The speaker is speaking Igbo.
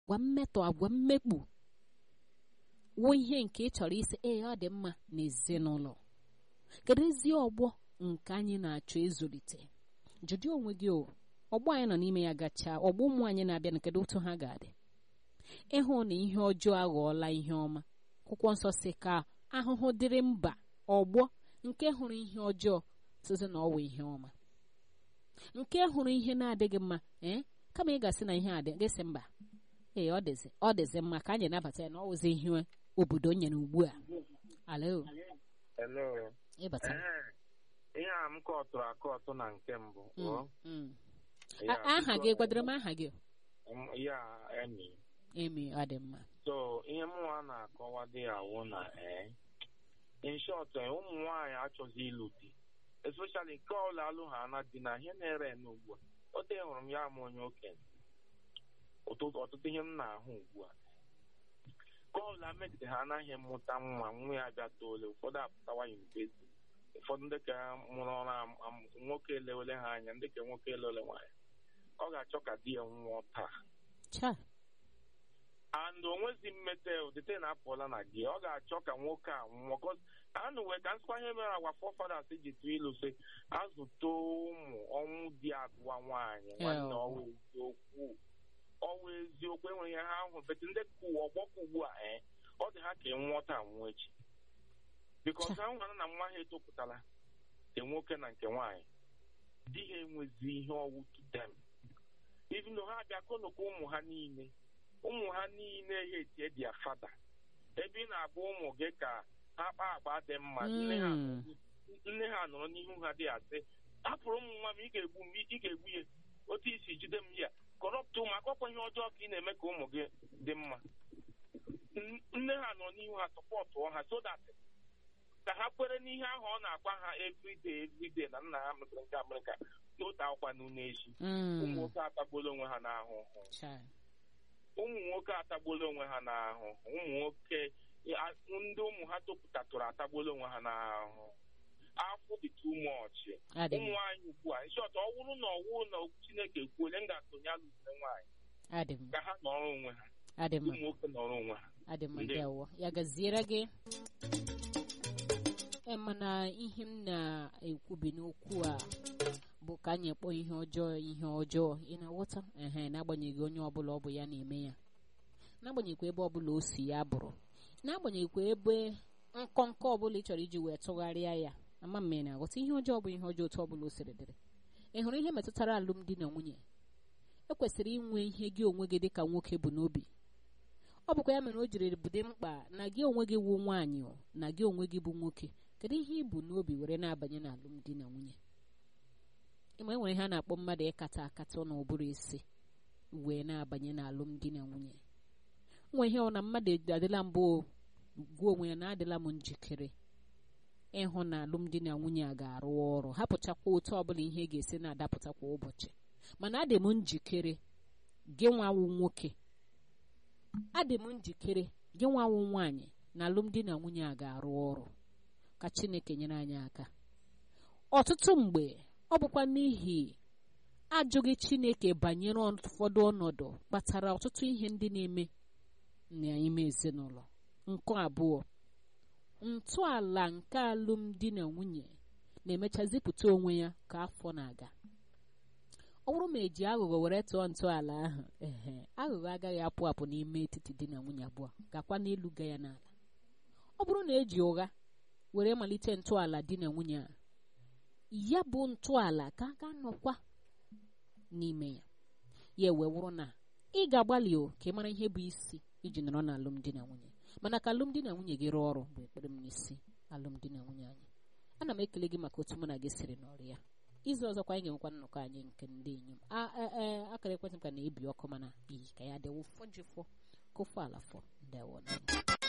agwa mmetọ agwa mmekpu wụ ihe nke ị chọrọ isi ee ọ dị mma n'ezinụlọ kedu ezi ọgbọ nke anyị na-achọ ịzụlite jụdị onwe gị o ọgbọ anyị nọ n'ime ya gachaa ọgbọ ụmụ anyị na-abịa na kedu otu ha ga-adị ịhụ na ihe ọjọọ aghọọla ihe ọma akwụkwọ nsọ si ka ahụhụ dịrị mba ọgbọ nke hụrụ ihe ọjọọ site na ọwụ ihe ọma nke hụrụ ihe na-adịghị mma ee kama ị ga-asị na ihe adị gịsị mba ee ọ dịzi ọ dịzi mma ka anyị nabata ya na ọ wụzi ihe obodo nyere ugbu a alo Hello. ịbata Ee, ihe a m kọtụrụ akọtụ na nke mbụ Mm, ọ? mm. Ya, A- aha biko, gị gwadoro m aha gị m- ya emi emi ọ dị mma so ihe mụnwa na-akọwa dị ya wụ na ee in short eh, ụmụ nwaanyị achọghị ịlụ di especially nke ọla alụ ha na di na ihe na-ere n'ugbu a ote hụrụ m ya ma onye okenye ọtụtụ ọtụtụ ihe m na-ahụ ugbu a ka ọla megide ha anaghị mụta nwa nwa ya bịa toole ụfọdụ apụtawa yunivesiti ụfọdụ ndị ka mụrụ ọrụ am- am- nwoke elewele ha anya ndị ka nwoke elewele nwaanyị ọ ga-achọ ka di ya nwụọ taa cha and onwezi mmete odete na-apụọla na gị ọ ga-achọ ka nwoke a nwụọ kọz anụ wee ka nsịkwa ihe mere agwa forefathers ji tụọ ilu sị azụta ụmụ ọnwụ di agụwa nwaanyị nwanne Yeah. ọwa eziokwu ọwa eziokwu enweghị ihe ha ahụ bete ndị ka ụwa ọgbọkọ ugbu a ee ọ dị ha ka ị nwụọ taa nwụọ echi bikọs ha nwere na nwa ha etopụtala nke nwoke na nke nwaanyị di ha enwezi ihe ọwụ to them even though ha bịa konokwa ụmụ ha niile ụmụ ha niile ha etie dia fada ebe ị na-agba ụmụ gị ka ha kpaa agba dị mma nne ha Mm. nne ha nọrọ n'ihu ha dị asị hapụrụ ụmụ nwa m ị ga-egbu m ị ga-egbu ya otu isi jide m ya kọrọpụta ụmụ akọkwa ihe ọjọọ ka ị na-eme ka ụmụ gị dị mma N- nne ha nọ n'ihu ha sọpọtụọ ha so that ka ha kwere n'ihe ahụ ọ na-agwa ha everyday everyday na nna ha mụtara nke amerịka n'otu akwụkwa n'une echi ụmụ Mm, nwoke atagbuola onwe ha n'ahụhụ cha ụmụ nwoke atagbuola onwe ha n'ahụhụ ụmụ nwoke a- ndị ụmụ ha topụtatụrụ atagbuola onwe ha n'ahụhụ afọ dị too much adị ụmụ mma nwaanyị ugbu a nshọt ọ bụrụ na ọwụ na okwu chineke kwuole m ga-asonye alụsire nwaanyị adị mma ka ha nọrọ onwe ha adị mma ụmụ nwoke nọrọ onwe ha adị mma Ndị- ndewo ya gaziere gị e mana ihe m na-ekwubi n'okwu a bụ ka anyị kpọọ ihe ọjọọ ihe ọjọọ ị na-aghọta ehe n'agbanyeghị onye ọbụla ọ bụ ya na-eme ya n'agbanyeghịkwa ebe ọbụla o si ya bụrụ n'agbanyeghịkwa ebe nkọnkọ ọbụla ị chọrọ iji wee tụgharịa ya ama m ị na-aghọta ihe ọjọọ bụ ihe ọjọọ otu ọbụla o siri dịrị ị hụrụ ihe metụtara alụmdi na nwunye ekwesịrị inwe ihe gị onwe gị dịka nwoke bụ n'obi ọ bụkwa ya mere o jiri dị mkpa na gị onwe gị wụ nwaanyị o, na gị onwe gị bụ nwoke kedu ihe ị bụ n'obi were na-abanye n'alụmdi na nwunye ịma enwere ihe a na-akpọ mmadụ ịkata akata n'ụbụrụ isi wee na-abanye n'alụmdi na nwunye nwe ihe ọ na mmadụ adịla mbụ o, gwa onwe ya na adịla m njikere ịhụ na alụmdi na nwunye a ga-arụ ọrụ hapụchakwa otu ọbụla ihe ga-esi na-adapụta kwa ụbọchị mana adị m njikere gị nwawu nwoke adị m njikere gị nwawu nwaanyị na alụmdi na nwunye a ga-arụ ọrụ ka chineke nyere anyị aka ọtụtụ mgbe ọ bụkwa n'ihi ajụghị chineke banyere ụfọdụ ọnọdụ kpatara ọtụtụ ihe ndị na-eme n'ime ezinụlọ nke abụọ ntọala nke alụmdi na nwunye na-emecha zipụta onwe ya ka afọ na-aga ọ bụrụ ma eji aghụghọ were tụọ ntọala ahụ ehe aghụghọ agaghị apụ apụ n'ime etiti di na nwunye abụọ gakwa n'elu ga ya n'ala ọ bụrụ na eji ụgha were malite ntọala di na nwunye a ya bụ ntọala ka a ga-anọkwa n'ime ya ya wee wụrụ na ị ga-agbalị o ka ị mara ihe bụ isi iji nọrọ na alụmdi na nwunye mana ka alụmdi na nwunye gị rụọ ọrụ bụ ekpere m n'isi alụmdi na nwunye anyị ana m ekele gị maka otu mụ na gị siri n'ọrụ ya izu ọzọkwa anyị ga-enwekwa nnọkọ anyị nke ndị inyom akara ekwentị m ka na-ebi ọkụ mana iyi ka ya dịwo fọjifọ kụfọ alafọ ndewo